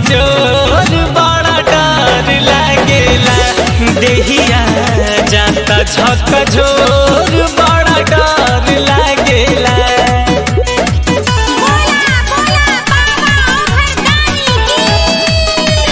कमजोर बड़ा डर लागेला देहिया जाता झक झोर बड़ा डर लागेला बोला बोला बाबा भरदानी की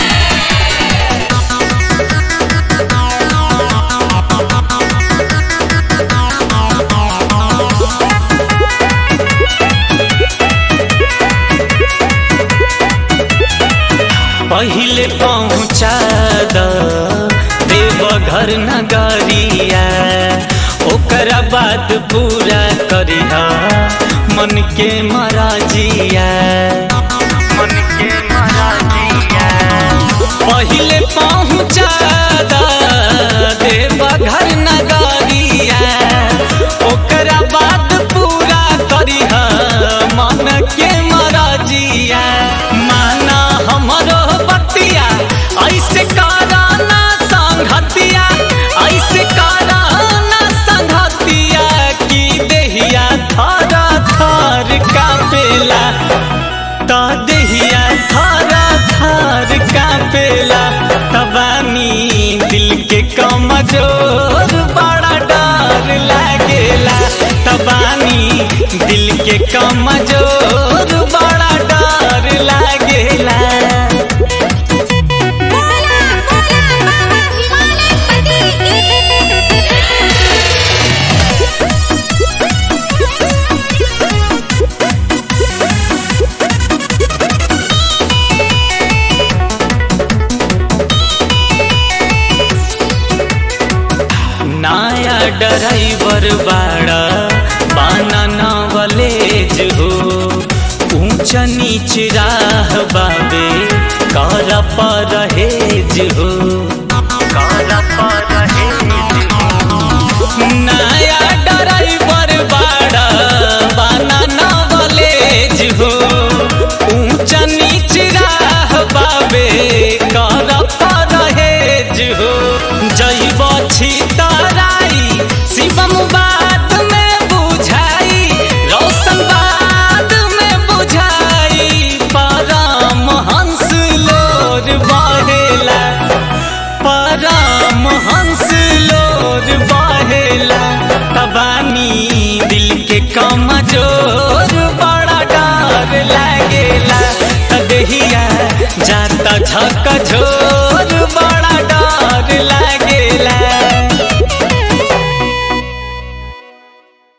पहिले पहुँचा द देवघर नगरिया ओकरा बाद पूरा करिहा मन के मराजिया मन के मराजिया पहिले पहुँचा द देवघर नगरिया ओकरा बाद पूरा करिहा मन के मराजिया माना हमरो बतिया ऐसे कराना संघतिया ऐसे कराना संघतिया की देहिया थारा थार कापेला ता देहिया थारा थार कापेला तबानी दिल के कमजोर बड़ा डर लागेला तबानी दिल के कमजोर बड़ा डर लागेला बोला बोला बाबा हिमालय पति नया ड्राइवर बाड़ा बाना नवलेज हो ऊंच नीच राह बाबे कर परहेज हो कर परहेज हो नया ड्राइवर बाड़ा बाना नवलेज हो ऊंच नीच राह बाबे कर परहेज हो जैब छी ताराई शिवम बात में बुझाई रोशन बात में बुझाई परम हंस लोर बहेला परम हंस लोर बहेला तबानी दिल के कमजोर बड़ा डर लागेला तदहिया जाता झक झोर